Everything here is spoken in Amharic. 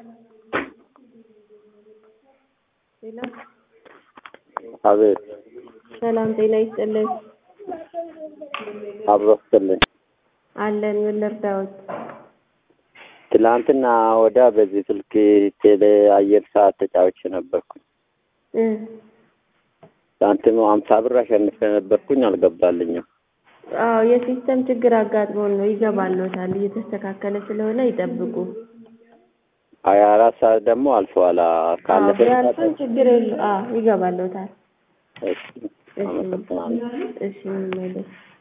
ሄሎ አቤት ሰላም ጤና ይስጥልን። አብሮ ስትልኝ አለን ምን ልርዳዎት? ትላንትና ወዳ በዚህ ስልክ ቴሌ አየር ሰዓት ተጫውቼ ነበርኩኝ። እ ሳንቲሙ ሀምሳ ብር አሸንፌ ነበርኩኝ፣ አልገባልኝም። አዎ የሲስተም ችግር አጋጥሞን ነው። ይገባልዎታል። እየተስተካከለ ስለሆነ ይጠብቁ። ሀያ አራት ሰዓት ደግሞ አልፈዋል። ካለፈ ቢያልፍም ችግር የለው። አዎ ይገባልዎታል። እሺ፣ አመሰግናለሁ። እሺ ምንም አይደል።